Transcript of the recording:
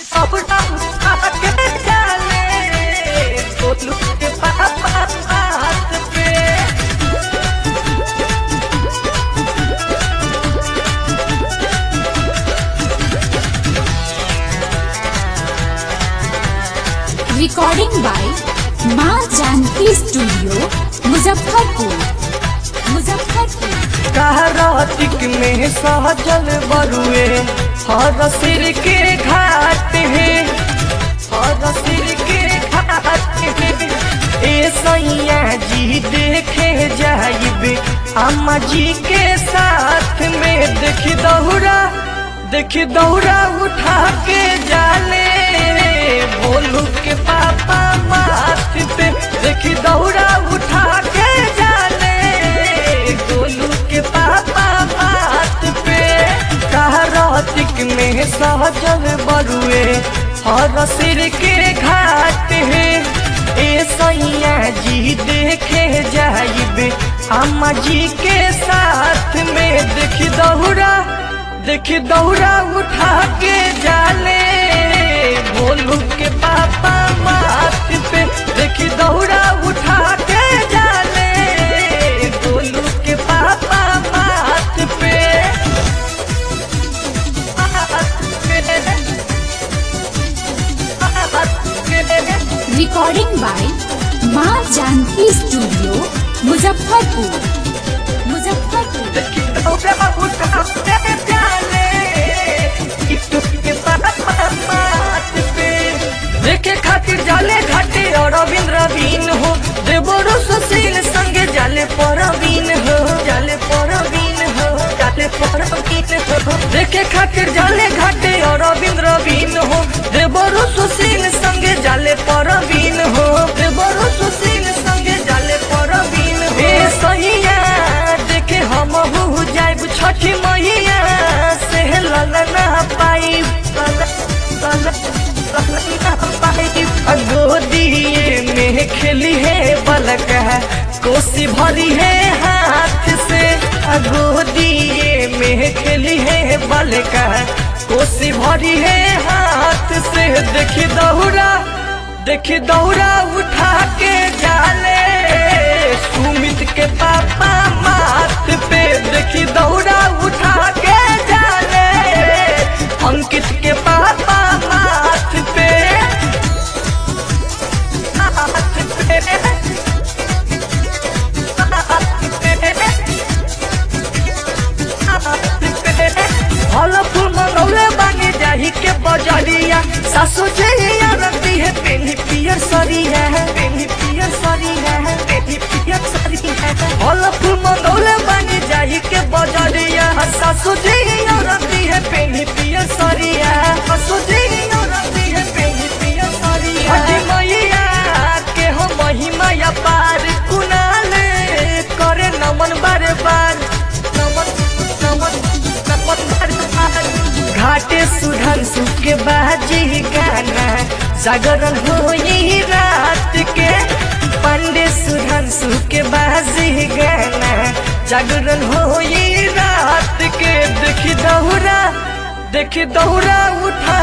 अपना आके डाले गोलू के पापा हाथ पे recording by Maa Janki studio Muzaffarpur Muzaffarpur कार्तिक में सहजल बरुए हर सिर के घाट है हर सिर के घाट है ए सैया जी देखे जाइबे अम्मा जी के साथ में देख दौड़ा देख दौड़ा उठा के जाले बोलू के पापा माथ पे देख दौड़ा उठा के जाले गोलू के पापा माथ पे कार्तिक में सहजल बरुए हर सिर के घाट है ए सैया जी देखे जाइबे अम्मा जी के साथ में देख दौड़ा देख दौड़ा उठा के जाले भोलू के पापा माथ पे देख दौड़ा उठा के जाले भोलू के पापा माथ पे recording by Maa Janki studio Muzaffarpur Muzaffarpur देखे खातिर जाले घाटे और रवीन हो देवरो सुशील संगे जाले परवीन हो जाले परवीन हो जाले परवीन हो देखे खातिर जाले घाटे और रवीन हो देवरो सुशील संगे जाले परवीन हो देवरो सुशील संगे जाले परवीन हो ए सहिया देखे हम हो जाइब छठी मैया से ललना पाई गोदिए में खेली है बलक कोसी भरी है हाथ से गोदिए में खेली है बलक कोसी भरी है हाथ से देखी दौड़ा देखी दौड़ा उठा के जाले सुमित के पापा माथ पे देखी दौड़ा उठा के जाले अंकित के पापा माथ पे हाथ पे फल फूल मनौले बानी जाही के बजरिया सासु जइया रती है पेनी पियर सरिया है पेनी पियर सरिया है पेनी पियर सरिया है फल फूल मनौले बानी जाही के बजरिया सासु जइया रती है पेनी पियर सरिया सासु जइया रती है पेनी पियर सरिया हटी मैया के हो महिमा या पार कुनाले करे नमन बारे बार नमन नमन नमन बारे बार घाटे सुधन सुके बाजी गाना जागरण होई रात के पंडे सुधन सुके बाजी गाना जागरण होई रात के देखी दौरा देखी दौरा उठा